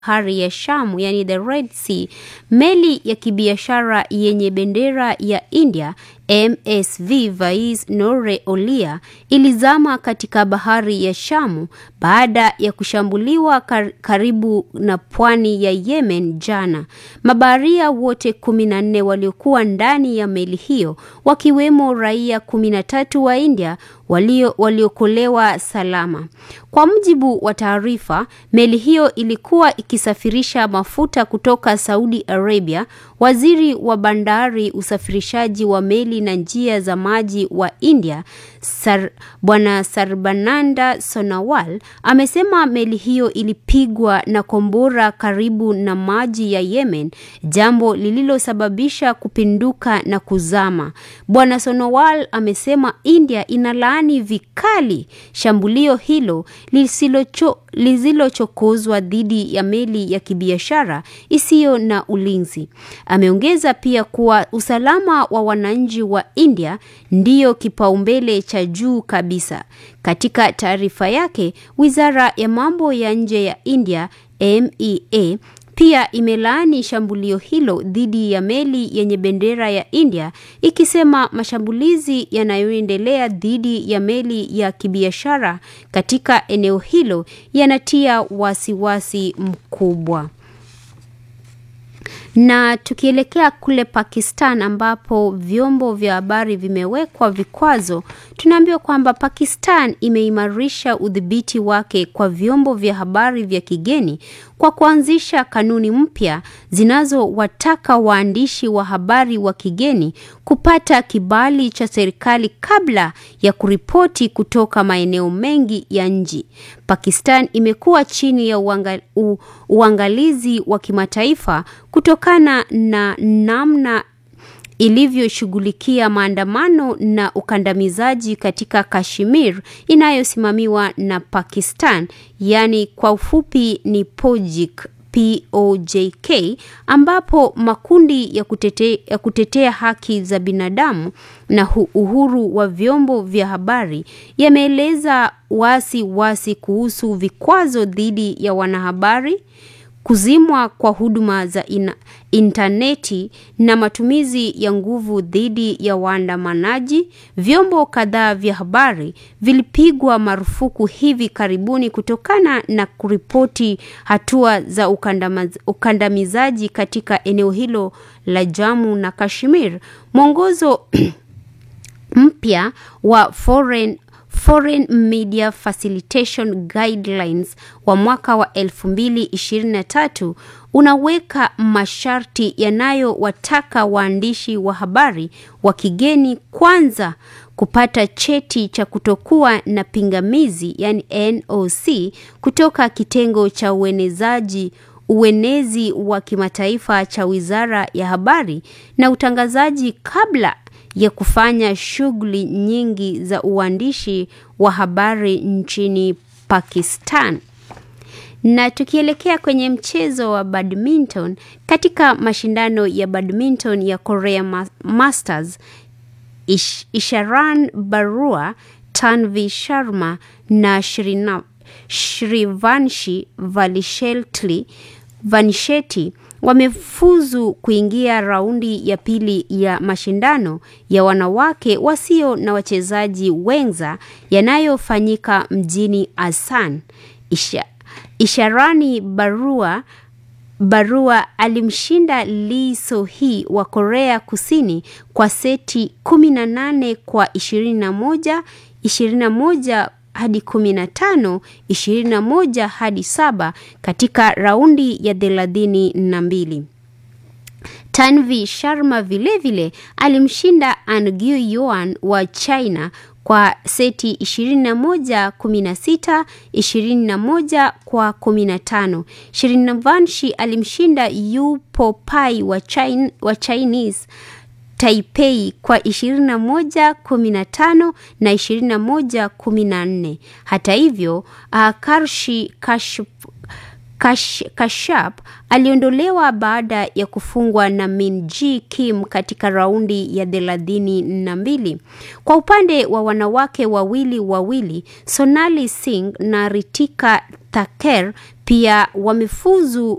bahari ya Shamu, yani the Red Sea, meli ya kibiashara yenye bendera ya India MSV Vais Nore Olia ilizama katika bahari ya Shamu baada ya kushambuliwa kar karibu na pwani ya Yemen jana. Mabaharia wote kumi na nne waliokuwa ndani ya meli hiyo wakiwemo raia kumi na tatu wa India walio waliokolewa salama. Kwa mujibu wa taarifa, meli hiyo ilikuwa ikisafirisha mafuta kutoka Saudi Arabia. Waziri wa bandari, usafirishaji wa meli na njia za maji wa India Sar, Bwana Sarbananda Sonawal amesema meli hiyo ilipigwa na kombora karibu na maji ya Yemen, jambo lililosababisha kupinduka na kuzama. Bwana Sonowal amesema India inalaani vikali shambulio hilo lisilochokozwa dhidi ya meli ya kibiashara isiyo na ulinzi. Ameongeza pia kuwa usalama wa wananchi wa India ndiyo kipaumbele cha juu kabisa. Katika taarifa yake, Wizara ya Mambo ya Nje ya India MEA pia imelaani shambulio hilo dhidi ya meli yenye bendera ya India ikisema mashambulizi yanayoendelea dhidi ya meli ya kibiashara katika eneo hilo yanatia wasiwasi mkubwa. Na tukielekea kule Pakistan ambapo vyombo vya habari vimewekwa vikwazo, tunaambiwa kwamba Pakistan imeimarisha udhibiti wake kwa vyombo vya habari vya kigeni kwa kuanzisha kanuni mpya zinazowataka waandishi wa habari wa kigeni kupata kibali cha serikali kabla ya kuripoti kutoka maeneo mengi ya nchi. Pakistan imekuwa chini ya uanga, u, uangalizi wa kimataifa kutokana na namna ilivyoshughulikia maandamano na ukandamizaji katika Kashmir inayosimamiwa na Pakistan, yaani kwa ufupi ni POJIK POJK ambapo makundi ya kutetea, ya kutetea haki za binadamu na uhuru wa vyombo vya habari yameeleza wasi wasi kuhusu vikwazo dhidi ya wanahabari kuzimwa kwa huduma za ina, intaneti na matumizi ya nguvu dhidi ya waandamanaji. Vyombo kadhaa vya habari vilipigwa marufuku hivi karibuni kutokana na kuripoti hatua za ukandamizaji katika eneo hilo la Jammu na Kashmir. Mwongozo mpya wa foreign Foreign Media Facilitation Guidelines wa mwaka wa 2023 unaweka masharti yanayowataka waandishi wa habari wa kigeni kwanza kupata cheti cha kutokuwa na pingamizi yani NOC kutoka kitengo cha uenezaji uenezi wa kimataifa cha Wizara ya Habari na Utangazaji kabla ya kufanya shughuli nyingi za uandishi wa habari nchini Pakistan. Na tukielekea kwenye mchezo wa badminton, katika mashindano ya badminton ya Korea Masters, Ish, Isharan Barua, Tanvi Sharma na Shrina, Shrivanshi Valisheltli Vanisheti wamefuzu kuingia raundi ya pili ya mashindano ya wanawake wasio na wachezaji wenza yanayofanyika mjini Asan. Isha, Isharani Barua Barua alimshinda Lee So-hee wa Korea Kusini kwa seti 18 kwa 21, 21 hadi 15, 21 hadi 7 katika raundi ya thelathini na mbili. Tanvi Sharma vilevile vile, alimshinda Angyu Yuan wa China kwa seti 21 16 21 kwa 15. Shirinavanshi alimshinda Yu Popai wa, China, wa Chinese Taipei kwa 21 15 na 21 14. Hata hivyo, uh, Karshi Kashp Kash, Kashap aliondolewa baada ya kufungwa na Min Ji Kim katika raundi ya thelathini na mbili. Kwa upande wa wanawake wawili wawili, Sonali Singh na Ritika Thaker Pia wamefuzu